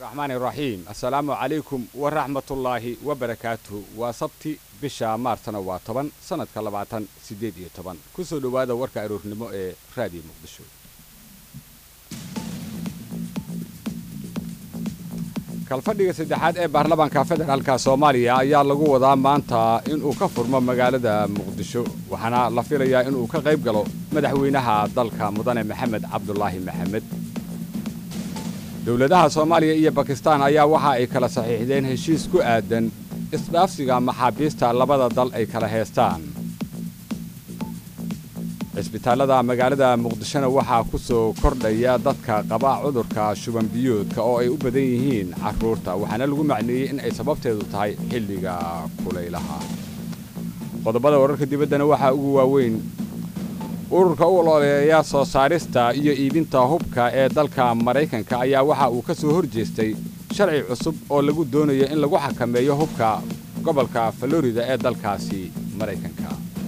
raxmaani raxiim assalaamu calaykum waraxmatullaahi wabarakaatuhu waa sabti bisha maarsna waa toban sannadka labaatan siddeed iyo toban ku soo dhowaada warka aroornimo ee raadiyo muqdisho kalfadhiga saddexaad ee baarlamaanka federaalka soomaaliya ayaa lagu wadaa maanta inuu ka furmo magaalada muqdisho waxaana la filayaa inuu ka qayb galo madaxweynaha dalka mudane maxamed cabdulaahi maxamed dowladaha soomaaliya iyo bakistaan ayaa waxa ay kala saxiixdeen heshiis ku aadan isdhaafsiga maxaabiista labada dal ay kala heestaan cisbitaallada magaalada muqdishona waxaa ku soo kordhaya dadka qaba cudurka shubanbiyoodka oo ay u badan yihiin carruurta waxaana lagu macneeyey in ay sababteedu tahay xilliga kulaylaha qodobada wararka dibaddana waxaa ugu waaweyn ururka u ololeeya soo saarista iyo iibinta hubka ee dalka maraykanka ayaa waxa uu ka soo hor jeestay sharci cusub oo lagu doonayo in lagu xakameeyo hubka gobolka florida ee dalkaasi maraykanka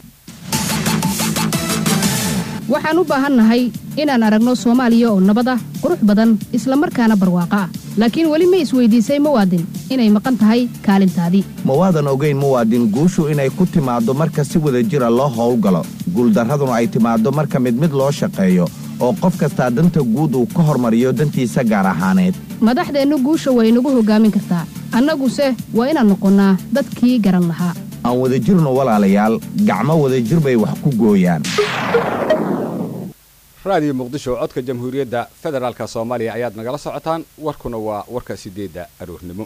waxaan u baahannahay inaan aragno soomaaliya oo nabad ah qurux badan isla markaana barwaaqo ah laakiin weli ma isweydiisay muwaadin inay maqan tahay kaalintaadii mawaadan ogayn muwaadin guushu inay ku timaaddo marka si wada jira loo howlgalo guuldarraduna ay timaaddo marka mid mid loo shaqeeyo oo qof kastaa danta guud uu ka hormariyo dantiisa gaar ahaaneed madaxdeennu guusha way nagu hoggaamin kartaa annaguse waa inaan noqonnaa dadkii garan lahaa aan wadajirno walaalayaal gacmo wadajir bay wax ku gooyaan raadiyo muqdisho codka jamhuuriyadda federaalka soomaaliya ayaad nagala socotaan warkuna waa warka siddeedda aroornimo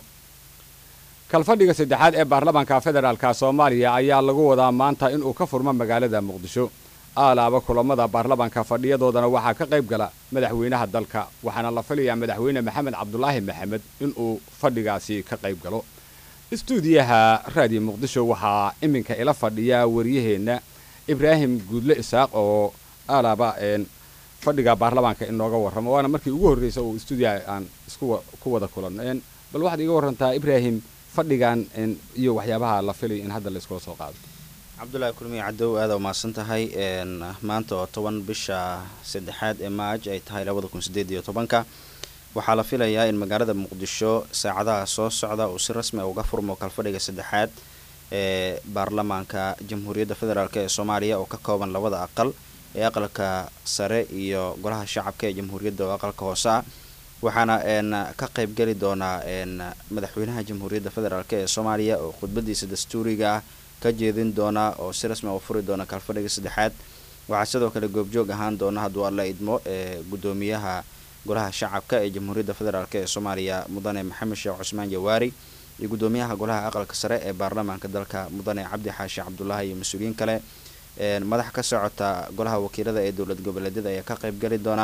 kalfadhiga saddexaad ee baarlamaanka federaalka soomaaliya ayaa lagu wadaa maanta inuu ka furmo magaalada muqdisho aalaaba kulammada baarlamaanka fadhiyadoodana waxaa ka qayb gala madaxweynaha dalka waxaana la filayaa madaxweyne maxamed cabdulaahi maxamed inuu fadhigaasi ka qayb galo istuudiyaha raadiyo muqdisho waxaa iminka ila fadhiya wariyaheenna ibraahim guudle isaaq oo aalaaba fadhiga baarlamaanka inooga warramo waana markii ugu horreysa uu stuudiyaha aan isku ku wada kulanno bal waxaad iga warrantaa ibraahim fadhigan iyo waxyaabaha la filay in hadda la iskula soo qaado cabdulaahi kulmiye cadow aada umahadsan tahay maanta oo toban bisha saddexaad ee maaj ay tahay labada kun sideed iyo tobanka waxaa la filayaa in magaalada muqdisho saacadaha soo socda uu si rasmi uga furmo kalfadhiga saddexaad ee baarlamaanka jamhuuriyadda federaalk ee soomaaliya oo ka kooban labada aqal ee aqalka sare iyo golaha shacabka ee jamhuuriyadda oo aqalka hoose ah waxaana ka qayb geli doonaa madaxweynaha jamhuuriyadda federaalk ee soomaaliya oo khudbadiisa dastuuriga ah ka jeedin doona oo si rasmi u furi doona kalfadhiga saddexaad waxaa sidoo kale goobjoog ahaan doona hadduu alla idmo ee guddoomiyaha golaha shacabka ee jamhuuriyadda federaalk ee soomaaliya mudane maxamed sheekh cusmaan jawaari iyo guddoomiyaha golaha aqalka sare ee baarlamaanka dalka mudane cabdi xaashi cabdulaahi iyo mas-uuliyiin kale madax ka socota golaha wakiilada ee dowlad goboleedyada ayaa ka qayb gali doona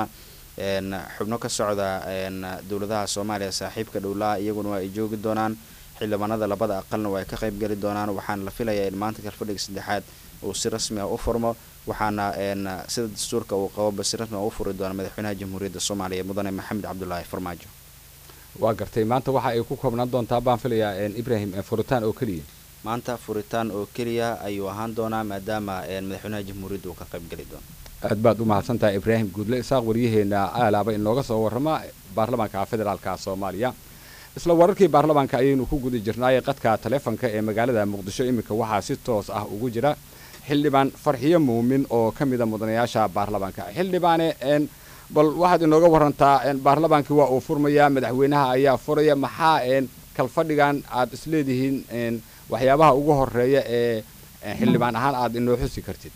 xubno ka socda dowladaha soomaaliya saaxiibka dhowlaha iyaguna waa ay joogi doonaan xildhibaanada labada aqalna waa ay ka qayb gali doonaan waxaana la filayaa in maanta kalfadhiga saddexaad uu si rasmi ah u furmo waxaana sida dastuurka uu qaboba si rasmi ah u furi doona madaxweynaha jamhuuriyadda soomaaliya mudane maxamed cabdulaahi farmaajo waa gartay maanta waxa ay ku koobnaan doontaa baan filayaa ibraahim furitaan oo keliya maanta furitaan oo keliya ayuu ahaan doonaa maadaama madaxweynaha jamhuuriyadda uu ka qayb geli doono aad baad u mahadsantahay ibraahim guudle isaaq waryaheena aalaaba inooga soo warrama baarlamaanka federaalka soomaaliya isla wararkii baarlamaanka ayaynu ku guda jirnaay qadka taleefonka ee magaalada muqdisho iminka waxaa si toos ah ugu jira xildhibaan farxiyo muumin oo ka mida mudanayaasha baarlamaanka xildhibaane bal waxaad inooga warantaa baarlamaankii waa uu furmayaa madaxweynaha ayaa furaya maxaa kalfadhigan aad isleedihiin waxyaabaha ugu horeeya ee xildhibaan ahaan aad inoo xusi kartid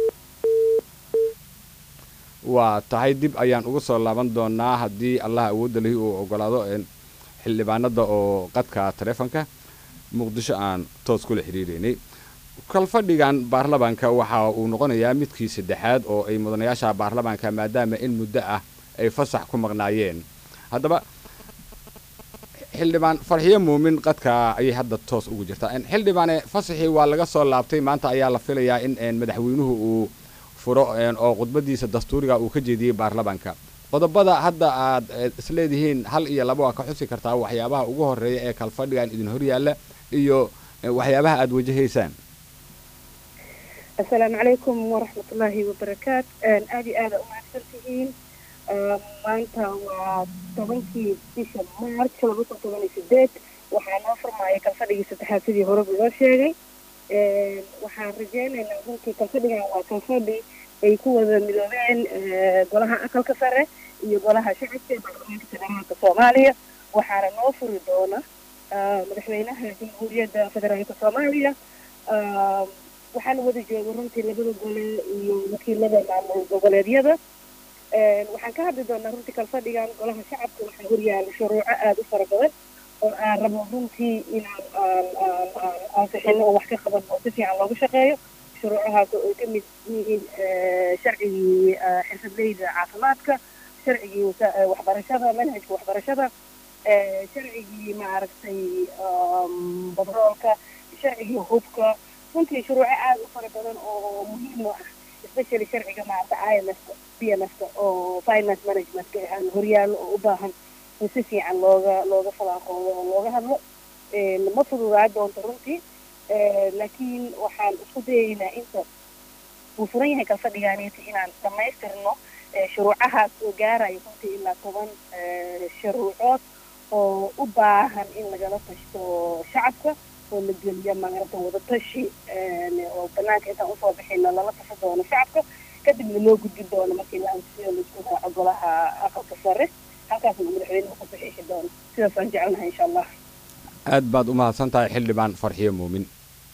waa tahay dib ayaan uga soo laaban doonaa haddii allah awoodda lahi uu ogolaado xildhibaanada oo qadka taleefonka muqdisho aan toos kula xiriireynay kalfadhigan baarlamaanka waxa uu noqonayaa midkii saddexaad oo ay mudanayaasha baarlamaanka maadaama in muddo ah ay fasax ku maqnaayeen haddaba xildhibaan farxiyo muumin qadka ayay hadda toos ugu jirtaa xildhibaane fasaxii waa laga soo laabtay maanta ayaa la filayaa in madaxweynuhu uu furo oo khudbadiisa dastuuriga uu ka jeediyey baarlamaanka qodobada hadda aad isleedihiin hal iyo laba waa ka xusi kartaa waxyaabaha ugu horeeya ee kalfadhigan idin horyaalla iyo waxyaabaha aad wajahaysaan asalaamu calaykum waraxmatullaahi wabarakaat aada iyo aada umahadsan tihiin maanta waa tobankii bisha march laba kun toban iyo sideed waxaa noo furmaaya kalfadhigii saddexaad sidii horeba loo sheegay waxaan rajeynaynaa runtii kalfadhigan waa kalfadhi ay ku wada midoobeen golaha aqalka sare iyo golaha shacabka ee baarlamaanka federaalka soomaaliya waxaana noo furi doona madaxweynaha jamhuuriyadda federaalka soomaaliya waxaana wada jooga runtii labada gole iyo wakiilada maamul goboleedyada waxaan ka hadli doonaa runtii kalfadhigan golaha shacabka waxaa horyaala shuruuco aada u fara badan oo aan rabo runtii inaan aan aan aan ansixino oo wax ka qaban oo si fiican loogu shaqeeyo shuruucahaas oo ay ka mid yihiin sharcigii xirfadleyda caafimaadka sharcigii waxbarashada manhajka waxbarashada sharcigii maaragtay badroolka sharcigii hubka runtii shuruuco aada u fara badan oo muhiim u ah especially sharciga maaragta i m f b m f oo finance managementka aan horyaallo oo u baahan in si fiican looga looga falaaqoodo oo looga hadlo ma fududaa doonto runtii laakiin waxaan isku dayaynaa inta uu furan yahay kalfadhigaaniiti inaan dhamaystirno shuruucahaas oo gaarayo runtii ilaa toban shuruucood oo u baahan in lagala tashto shacabka oo la geliyo maaragta wadatashi oo banaanka intaan usoo bixina lala tasho doono shacabka kadibna loo gudbin doono markii la ansiyo laisku raaco golaha aqalka sare halkaasna madaxweynuhu ku saxiixi doono sidaas aan jecelnahay insha allah aad baad u mahadsan tahay xildhibaan farxiyo muumin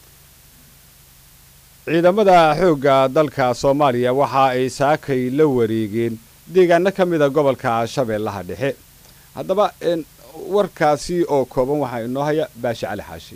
ciidamada xoogga dalka soomaaliya waxa ay saakay la wareegeen deegaano ka mida gobolka shabeellaha dhexe haddaba warkaasi oo kooban waxaa inoo haya baashi cali xaashi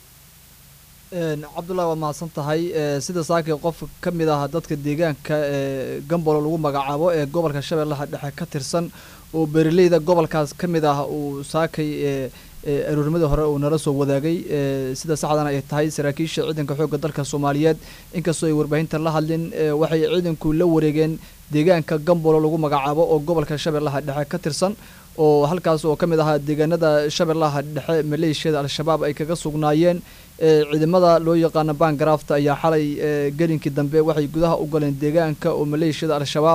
cabdullahi waa mahadsan tahay sida saakay qof ka mid ah dadka deegaanka ee gambolo lagu magacaabo ee gobolka shabeellaha dhexe ka tirsan oo beeraleyda gobolkaas ka mid ah uu saakay aroornimadii hore uu nala soo wadaagay sida saxdana ay tahay saraakiisha ciidanka xoogga dalka soomaaliyeed inkastoo ay warbaahinta la hadlin waxay ciidanku la wareegeen deegaanka gambolo lagu magacaabo oo gobolka shabeellaha dhexe ka tirsan oo halkaas oo ka mid ahaa deegaanada shabeellaha dhexe maleeshiyada al-shabaab ay kaga sugnaayeen ciidamada loo yaqaano bangarafta ayaa xalay gelinkii dambe waxay gudaha u galeen deegaanka oo maleeshiyada al-shabaab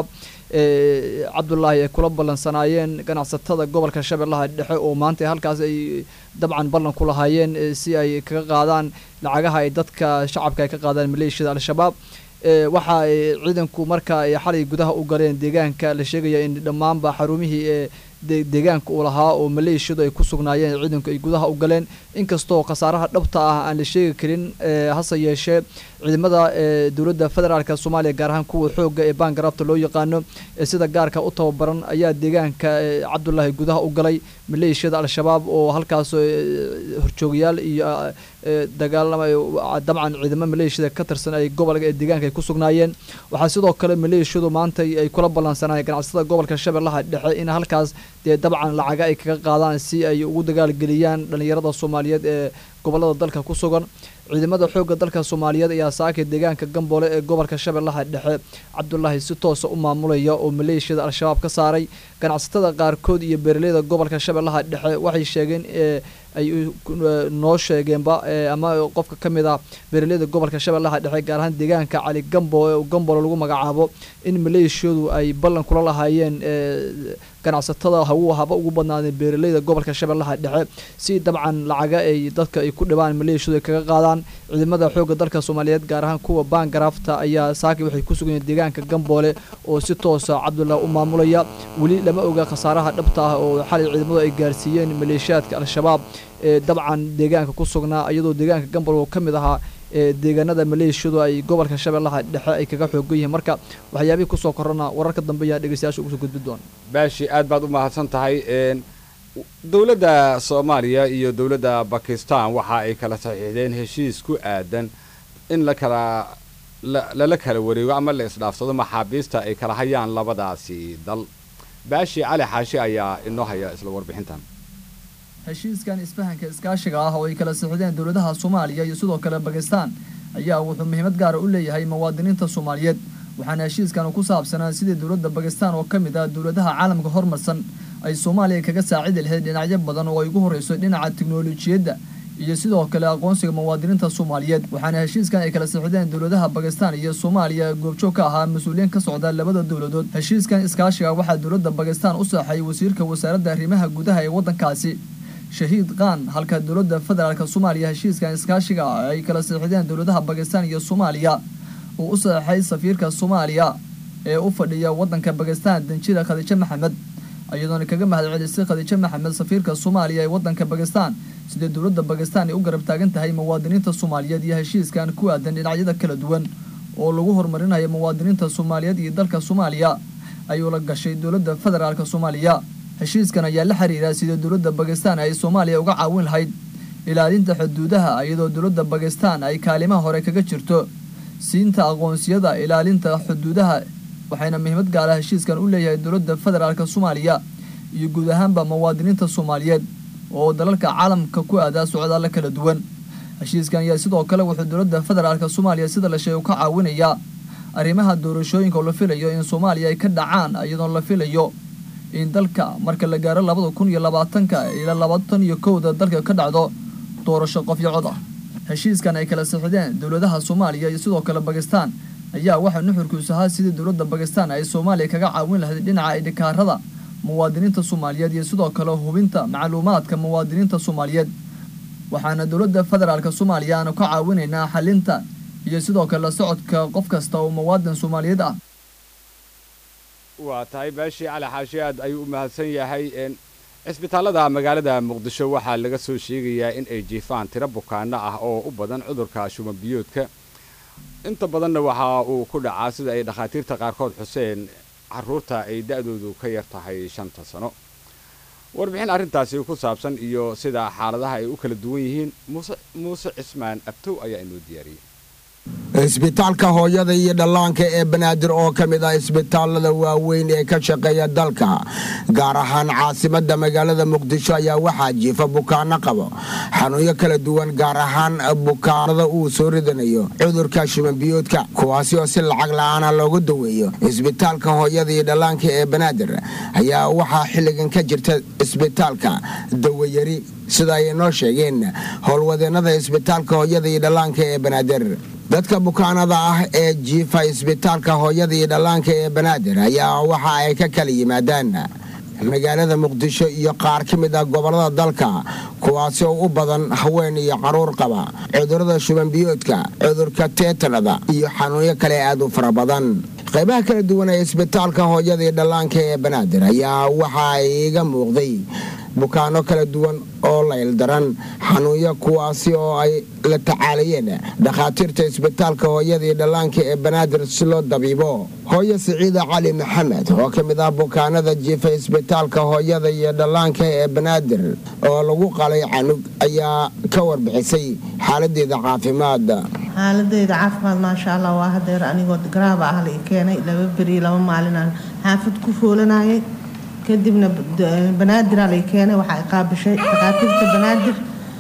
cabdullaahi ay kula ballansanaayeen ganacsatada gobolka shabeellaha dhexe oo maanta halkaas ay dabcan ballan ku lahaayeen si ay kaga qaadaan lacagaha ay dadka shacabka ay ka qaadaan maleeshiyada al-shabaab waxa ay ciidanku marka ay xalay gudaha u galeen deegaanka la sheegaya in dhammaanba xarumihii ee deegaanka uu lahaa oo maleeshiyadu ay ku sugnaayeen ciidanku ay gudaha u galeen inkastoo khasaaraha dhabta ah aan la sheegi karin hase yeeshee ciidamada dowladda federaalk soomaaliya gaar ahaan kuwa xooga ee bangarafta loo yaqaano sida gaarka u tababaran ayaa deegaanka cabdullaahi gudaha u galay maleeshiyada al-shabaab oo halkaas horjoogayaal iyo dagaalama dabcan ciidamo maleeshiyada ka tirsan ay gobolka ee deegaanka ay ku sugnaayeen waxaa sidoo kale maleeshiyadu maanta ay kula ballansanayeen ganacsatada gobolka shabeellaha dhexe in halkaas dee dabcan lacaga ay kaga qaadaan si ay ugu dagaalgeliyaan dhallinyarada soomaaliyeed ee gobolada dalka ku sugan ciidamada xoogga dalka soomaaliyeed ayaa saakay deegaanka gamboole ee gobolka shabeellaha dhexe cabdulaahi si toosa u maamulaya oo maleeshiyada al-shabaab ka saaray ganacsatada qaarkood iyo beeraleyda gobolka shabeellaha dhexe waxay sheegeen ay noo sheegeenba ama qofka ka mid ah beeraleyda gobolka shabeellaha dhexe gaar ahaan deegaanka cali gambo ee gambolo lagu magacaabo in maleeshiyadu ay ballan kula lahaayeen ganacsatada hawu haba ugu badnaadeen beeraleyda gobolka shabeellaha dhexe si dabcan lacaga ay dadka ay ku dhibaan maleeshiyadu ay kaga qaadaan ciidamada xoogga dalka soomaaliyeed gaar ahaan kuwa bangarafta ayaa saaki waxay ku sugan yihiin deegaanka gamboole oo si toosa cabdullah u maamulaya weli lama oga khasaaraha dhabta ah oo xalay ciidamadu ay gaarsiiyeen maleeshiyaadka al-shabaab ee dabcan deegaanka ku sugnaa iyadoo deegaanka gamboole oo ka mid ahaa deegaanada maleeshiyadu ay gobolka shabeellaha dhexe ay kaga xoogan yihiin marka waxyaabihii kusoo korana wararka dambe ayaa dhegeystayaasha ugu soo gudbi doona baashi aad baad u mahadsan tahay dowladda soomaaliya iyo dowladda bakistan waxa ay kala saxiixdeen heshiis ku aadan in la kala lala kala wareego ama la isdhaafsado maxaabiista ay kala hayaan labadaasi dal baashi cali xaashi ayaa inoo haya isla warbixintan heshiiskan isfahanka iskaashiga ah oo ay kala sixideen dowladaha soomaaliya iyo sidoo kale bakistan ayaa wuxuu muhiimad gaara u leeyahay muwaadiniinta soomaaliyeed waxaana heshiiskan ku saabsanaa sidii dowladda bakistan oo ka mid ah dowladaha caalamka hormarsan ay soomaaliya kaga saacidi lahayd dhinacyo badan oo ay ugu horreyso dhinaca tiknolojiyadda iyo sidoo kale aqoonsiga muwaadiniinta soomaaliyeed waxaana heshiiskan ay kala sixideen dowladaha bakistan iyo soomaaliya goobjoog ka ahaa mas-uuliyiin ka socda labada dowladood heshiiskan iskaashiga waxaa dowladda bakistan u saaxay wasiirka wasaaradda arrimaha gudaha ee waddankaasi shahiid khan halka dowladda federaalk soomaaliya heshiiskan iskaashiga ay kala sixideen dowladaha bakistan iyo soomaaliya uu u saxeixay safiirka soomaaliya ee u fadhiya waddanka bakistan danjida khadiijo maxamed iyadoona kaga mahadcelisay khadiijo maxamed safiirka soomaaliya ee waddanka bakistan sidee dowladda bakistan ay u garab taagan tahay muwaadiniinta soomaaliyeed iyo heshiiskan ku aadan dhinacyada kala duwan oo lagu horumarinayo muwaadiniinta soomaaliyeed iyo dalka soomaaliya ayuu la gashay dowladda federaalk soomaaliya heshiiskan ayaa la xiriira sidee dowladda bakistan ay soomaaliya uga caawin lahayd ilaalinta xuduudaha iyadoo dowladda bakistan ay kaalimaha hore kaga jirto siinta aqoonsiyada ilaalinta xuduudaha waxayna muhiimad gaala heshiiskan u leeyahay dowladda federaalk soomaaliya iyo guud ahaanba muwaadiniinta soomaaliyeed oo dalalka caalamka ku aadaa socdaalla kala duwan heshiiskan ayaa sidoo kale wuxuu dowladda federaalk soomaaliya sida la sheego ka caawinayaa arrimaha doorashooyinka oo la filayo in soomaaliya ay ka dhacaan iyadoo la filayo in dalka marka la gaaro labada kun iyo labaatanka ilaa labaatan iyo kowda dalka ka dhacdo doorasho qofyo cod ah heshiiskan ay kala sixideen dowladaha soomaaliya iyo sidoo kale bakistan ayaa waxaa nuxurkiisu ahaa sidii dowladda bakistan ay soomaaliya kaga caawin lahayd dhinaca idhikaarada muwaadiniinta soomaaliyeed iyo sidoo kale hubinta macluumaadka muwaadiniinta soomaaliyeed waxaana dowladda federaalk soomaaliya aanu ka caawinaynaa xalinta iyo sidoo kale la socodka qof kasta oo muwaadin soomaaliyeed ah waa tahay baashii cali xaashi aad ayuu u mahadsan yahay cisbitaallada magaalada muqdisho waxaa laga soo sheegayaa in ay jiifaan tiro bukaano ah oo u badan cudurka shuman biyoodka inta badanna waxa uu ku dhacaa sida ay dhakhaatiirta qaarkood xuseen carruurta ay da'doodu ka yar tahay shanta sano warbixin arrintaasi ku saabsan iyo sida xaaladaha ay u kala duwan yihiin muuse muuse cismaan abtow ayaa inoo diyaariyey isbitaalka hooyada iyo dhallaanka ee banaadir oo ka mid ah isbitaallada waaweyn ee ka shaqeeya dalka gaar ahaan caasimadda magaalada muqdisho ayaa waxaa jiifa bukaano qabo xanuunyo kala duwan gaar ahaan bukaanada uu soo ridanayo cudurka shimanbiyoodka kuwaasi oo si lacag la'aana loogu daweeyo isbitaalka hooyada iyo dhallaanka ee banaadir ayaa waxaa xilligan ka jirta isbitaalka dawayari sida ay noo sheegeen howlwadeennada isbitaalka hooyada iyo dhallaanka ee banaadir dadka bukaanada ah ee jiifa isbitaalka hooyada iyo dhallaanka ee banaadir ayaa waxa ay ka kala yimaadaan magaalada muqdisho iyo qaar ka mid ah gobollada dalka kuwaasi oo u badan haween iyo carruur qaba cudurrada shubanbiyoodka cudurka teetanada iyo xanuunyo kale aad u fara badan qaybaha kala duwan ee isbitaalka hooyada iyo dhallaanka ee banaadir ayaa waxa iga muuqday bukaano kala duwan oo layldaran xanuunyo kuwaasi oo ay la tacaalayeen dhakhaatiirta isbitaalka hooyada iyo dhallaanka ee banaadir si loo dabiibo hooyo siciida cali maxamed oo ka mid ah bukaanada jiifa isbitaalka hooyada iyo dhallaanka ee banaadir oo lagu qalay canug ayaa ka warbixisay xaaladeeda caafimaad xaaladeyda caafimaad maasha allah waa hadeer anigoo garaaba ah la i keenay laba beri laba maalinaan xaafid ku foolanayay kadibna banaadir lay keenay waxaa qaabishay dhakhaatiirta banaadir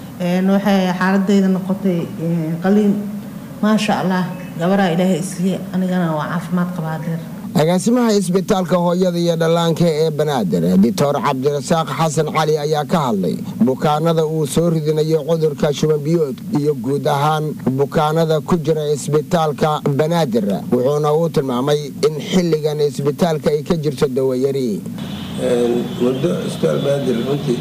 waxay xaaladeyda noqotay qaliin maasha allah gabaraa ilaahay isiiye anigana waa caafimaad qabaadeer agaasimaha isbitaalka hooyada iyo dhallaanka ee banaadir doctor cabdirasaaq xasan cali ayaa ka hadlay bukaanada uu soo ridinayo cudurka shubanbiyood iyo guud ahaan bukaanada ku jira isbitaalka banaadir wuxuuna uu tilmaamay in xilligan isbitaalka ay ka jirto dawayari muddo isbitaal banaadir runtii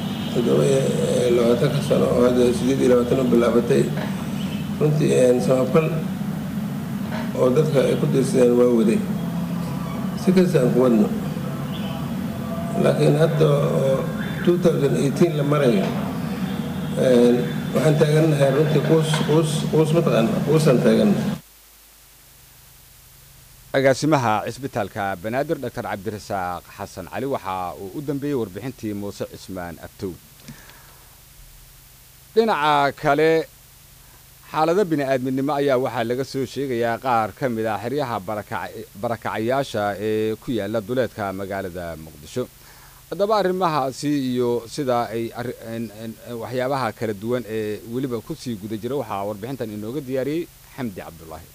labaatanka sano oo hadda sideed iyo labaatan u bilaabatay runtii samafal oo dadka ay ku dirsadeen waa waday si kastaan ku wadno laakiin hadda oo la marayo waxaan taagannahay runtii quus quus quus mataqaana quusaan taagannahay agaasimaha cisbitaalka banaadir dr cabdirasaaq xasan cali waxa uu u dambeeyey warbixintii muuse cismaan abtow dhinaca kale xaalado bini-aadminimo ayaa waxaa laga soo sheegayaa qaar ka mid ah xeryaha barakacayaasha ee ku yaala duleedka magaalada muqdisho haddaba arrimahaasi iyo sida ay waxyaabaha kala duwan ee weliba kusii guda jira waxaa warbixintan inooga diyaariyey xamdi cabdulaahi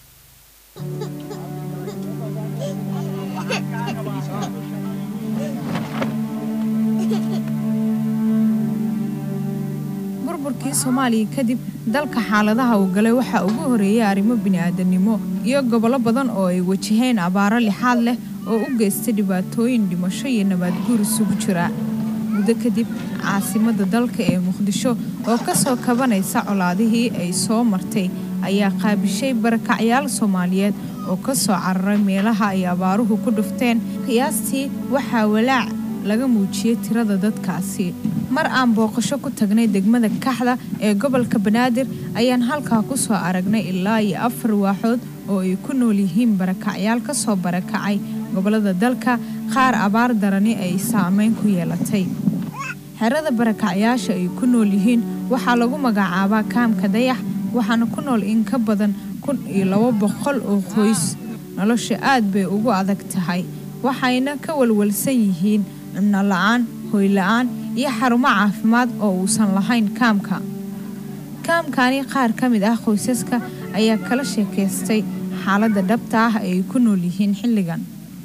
burburkii soomaaliya kadib dalka xaaladaha uu galay waxaa ugu horeeyay arrimo bini'aadanimo iyo gobollo badan oo ay wajaheen abaaro lixaad leh oo u geystay dhibaatooyin dhimasho iyo nabaadguur isugu jira muddo kadib caasimadda dalka ee muqdisho oo ka soo kabanaysa colaadihii ay soo martay ayaa qaabishay barakacyaal soomaaliyeed oo ka soo cararay meelaha ay abaaruhu ku dhufteen qiyaastii waxaa walaac laga muujiyey tirada dadkaasi mar aan booqasho ku tagnay degmada kaxda ee gobolka banaadir ayaan halkaa ku soo aragnay ilaa iyo afar waaxood oo ay ku nool yihiin barakacyaal ka soo barakacay gobollada dalka qaar abaar darani ay saameyn ku yeelatay xerada barakacyaasha ay ku nool yihiin waxaa lagu magacaabaa kaamka dayax waxaana ku nool in ka badan kun iyo labo boqol oo qoys nolosha aad bay ugu adag tahay waxayna ka walwalsan yihiin cibno la-aan hoy la-aan iyo xarumo caafimaad oo uusan lahayn kaamka kaamkani qaar ka mid ah qoysaska ayaa kala sheekaystay xaaladda dhabta ah ay ku nool yihiin xilligan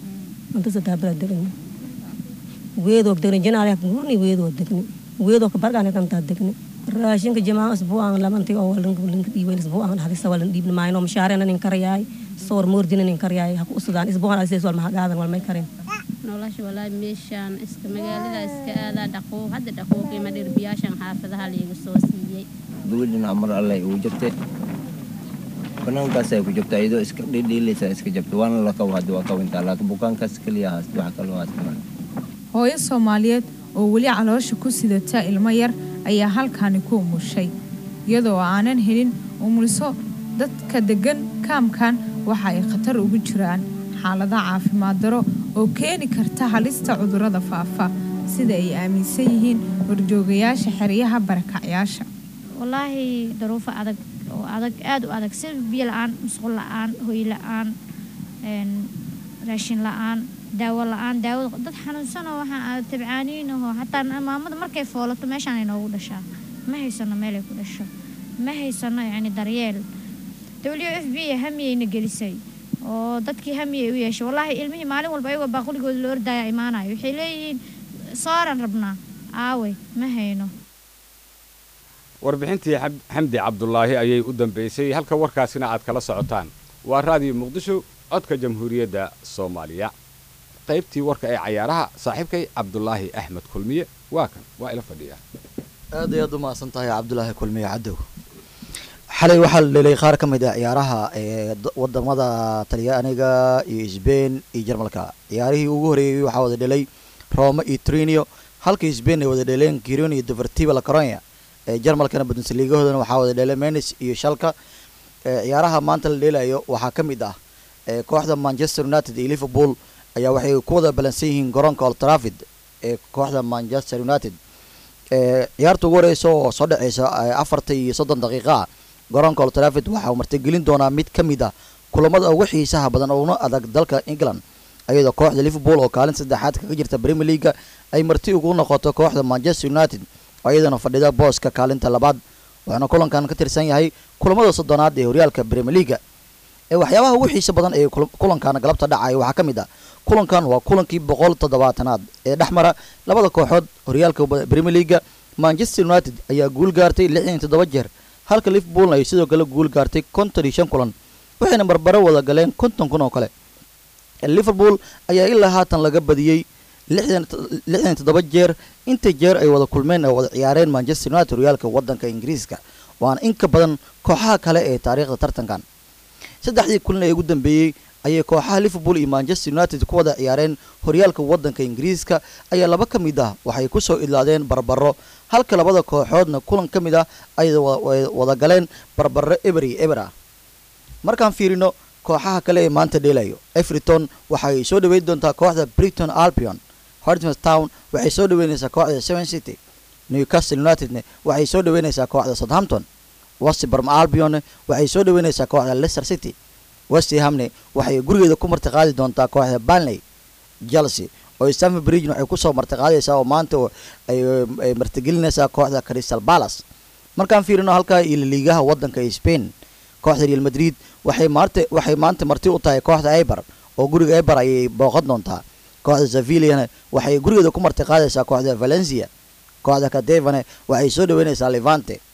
weedoo degni jinaale gurni weedoo degni weedoo ka bargaane kantaa degni raashinka jamaa isbuucan lamanti oo walinka dhiibayn isbuucan hadisa walan dhiibna maayno mashaarena nin karyaay soor moordina nin karyaay haku usudaan isbuucan adisees wal mahagaadan walmay karen nolosha walaahi meeshaan iska magaalada iska aadaa dhaqoo hadda dhaqooqiima dhirbiyaashan xaafadaha liiga soo siiyey gabadhina mar alle uu jirte banaankaasay ku jirta iyadoo iska dhidhiilaysa iska jabta waana la kaw hadda waa kawintaa laakiin bukaankaas keliya haas waxa kaloo haas maran hooyo soomaaliyeed oo weli caloosha ku sidata ilmo yar ayaa halkaani ku umushay iyadoo aanan helin umuliso dadka deggan kaamkan waxa ay khatar ugu jiraan xaalada caafimaad daro oo keeni karta halista cudurrada faafa sida ay aaminsan yihiin horjoogayaasha xeryaha barakacyaasha wallaahi daruufo adag oo adag aada u adag sida biyo la-aan musqul la-aan hoy la-aan raashin la-aan daawo la-aan daawada dad xanuunsanoo waxaa tabcaaniin ahoo xataa maamada markay foolato meeshaan ay noogu dhashaa ma haysano meelay ku dhasho ma haysano yacni daryeel w f b hamiyayna gelisay oo dadkii hamiyay u yeeshay wallaahi ilmihii maalin walba ayagoo baaquligooda la ordaya imaanayo waxay leeyihiin sooran rabnaa aawey ma hayno warbixintii xamdi cabdulaahi ayay u dambaysay halka warkaasina aad kala socotaan waa raadiyo muqdisho codka jamhuuriyadda soomaaliya qaybtii warka ee cayaaraha saaxiibkay cabdulaahi axmed kulmiye waa kan waa ila fadhiya aad iyo aad u mahadsan tahay cabdulaahi kulmiye cadow xalay waxaa la dhelay qaar ka mid ah ciyaaraha ee wadamada talyaaniga iyo sbain iyo jarmalka ciyaarihii ugu horeeyey waxaa wada dhelay roma iyo trinio halka sbain ay wada dheleen giron iyo devertiva la caronia ee jarmalkana bundesligahoodana waxaa wada dhelay menis iyo shalka ciyaaraha maanta la dheelayo waxaa ka mid ah kooxda manchester united iyo liverpool ayaa waxay ku wada balansan yihiin garoonka old trafford ee kooxda manchester united ciyaarta ugu horeysa oo soo dhaceysa afarta iyo soddon daqiiqa garoonka old trafford waxa uu martigelin doonaa mid ka mid ah kulamada ugu xiisaha badan oo una adag dalka england ayadoo kooxda liverpool oo kaalin saddexaad kaga jirta premier leaga ay marti ugu noqoto kooxda manchester united oo iyadana fadhida booska kaalinta labaad waxaana kulankan ka tirsan yahay kulamada soddonaad ee horyaalka premier leaga ee waxyaabaha ugu xiisa badan ee kulankan galabta dhacaya waxaa ka mid ah kulankan waa kulankii boqol toddobaatanaad ee dhex mara labada kooxood horyaalka premier leaga manchester united ayaa guul gaartay lixdan iyo toddoba jeer halka liverpoolna ay sidoo kale guul gaartay konton iyo shan kulan waxayna barbaro wada galeen konton kun oo kale liverpool ayaa ilaa haatan laga badiyey lixdan iyo toddoba jeer inta jeer ay wada kulmeen oo wada ciyaareen manchester united horyaalka wadanka ingiriiska waana in ka badan kooxaha kale ee taariikhda tartankan saddexdii kulan ee ugu dambeeyey ayay kooxaha liverpool iyo manchester united ku wada ciyaareen horyaalka wadanka ingiriiska ayaa laba ka mid ah waxay kusoo idlaadeen barbaro halka labada kooxoodna kulan ka mid ah ay wada galeen barbaro eber iyo eber ah markaan fiirino kooxaha kale ee maanta dheelayo everton waxay soo dhaweyn doontaa kooxda brighton albion hortmans town waxay soo dhaweynaysaa kooxda seven city newcastle unitedne waxay soo dhaweynaysaa kooxda southampton westbrom albion waxay soo dhaweynaysaa kooxda leicester city westhamne waxay gurigeeda ku martiqaadi doontaa kooxda banley chelsea oo stamford bridge waxay kusoo martiqaadaysaa oo maanta ay martigelinaysaa kooxda crystal palace markaan fiirino halkaa iyo liigaha wadanka spain kooxda real madrid waxay maanta waxay maanta marti u tahay kooxda eber oo guriga eber ayay booqan doontaa kooxda sevillana waxay gurigeeda ku martiqaadaysaa kooxda valencia kooxda cadevane waxay soo dhaweynaysaa levante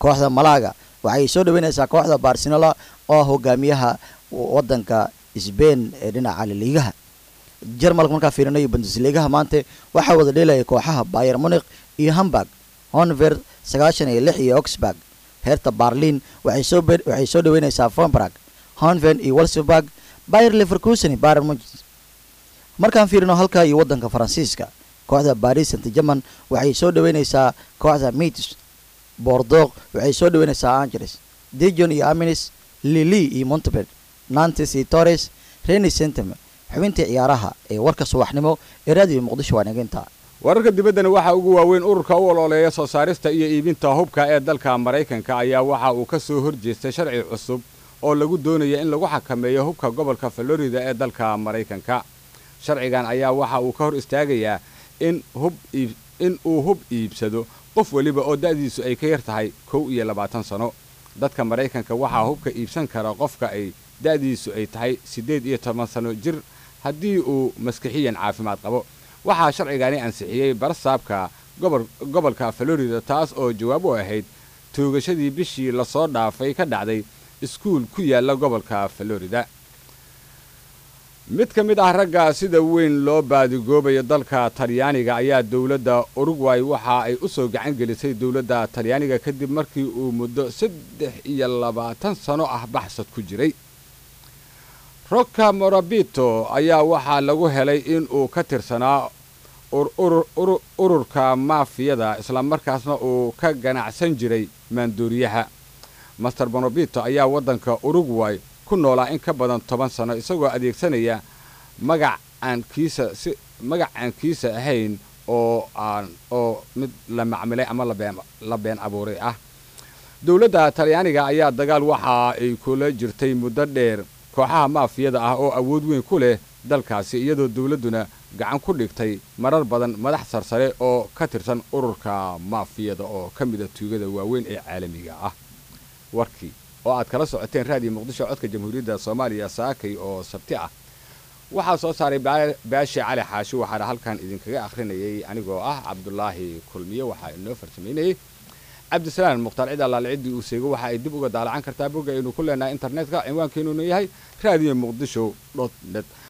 kooxda malaga waxay soo dhaweynaysaa kooxda barcelona oo hogaamiyaha wadanka sbain ee dhinaca laliigaha jarmalka markaa fiirinayo bundesligaha maanta waxaa wada dheelaya kooxaha bayer munich iyo hamburg honver sagaashan iyo lix iyo oxburg heerta barlin waxay soo waxay soo dhaweynaysaa fombrag honven iyo walsburg bayer leverkusen bayer munich markaan fiirino halka iyo wadanka faransiiska kooxda paris saint german waxay soo dhaweynaysaa kooxda mitis bordeaux waxay soo dhaweynaysaa angeles dijon iyo aminis lili iyo montebed nantes iyo torres reni centem xubintii ciyaaraha ee warka subaxnimo ee raadiyo muqdisho waa naginta wararka dibaddana waxaa ugu waaweyn ururka u ololeeya soo saarista iyo iibinta hubka ee dalka maraykanka ayaa waxa uu ka soo horjeestay sharci cusub oo lagu doonaya in lagu xakameeyo hubka gobolka florida ee dalka maraykanka sharcigan ayaa waxa uu ka hor istaagayaa in hub in uu hub iibsado qof weliba oo da'diisu ay ka yar tahay kow iyo labaatan sano dadka maraykanka waxaa hubka iibsan kara qofka ay da'diisu ay tahay siddeed iyo toban sano jir haddii uu maskixiyan caafimaad qabo waxaa sharcigani ansixiyey barsaabka gobolka florida taas oo jawaab u ahayd toogashadii bishii lasoo dhaafay ka dhacday iskuul ku yaala gobolka florida mid ka mid ah ragga sida weyn loo baadigoobayo dalka talyaaniga ayaa dowladda urugway waxa ay u soo gacan gelisay dowladda talyaaniga kadib markii uu muddo saddex iyo labaatan sano ah baxsad ku jiray roka morabito ayaa waxaa lagu helay in uu ka tirsanaa ururka maafiyada islamarkaasna uu ka ganacsan jiray maanduuriyaha master morabito ayaa waddanka urugway ku noolaa in ka badan toban sano isagoo adeegsanaya magac aan kiisa si magac aan kiisa ahayn oo aan oo mid la macmilay ama labeen la been abuuray ah dowladda talyaaniga ayaa dagaal waxa ay kula jirtay muddo dheer kooxaha maafiyada ah oo awood weyn ku leh dalkaasi iyadoo dowladduna gacan ku dhigtay marar badan madax sarsare oo ka tirsan ururka maafiyada oo ka mida tuugada waaweyn ee caalamiga ah warkii oo aad kala socoteen raadiyo muqdisho codka jamhuuriyadda soomaaliya saakay oo sabti ah waxaa soo saaray baashi cali xaashi waxaana halkan idinkaga akhrinayay anigoo ah cabdulaahi kulmiye waxaa inoo farsamaynayay cabdisalaan mukhtaar cid allaale ciddii uu seego waxa ay dib uga daalacan kartaa bogga aynu ku leenahay internetka cinwaankeenuna yahay raadiyo muqdisho dot net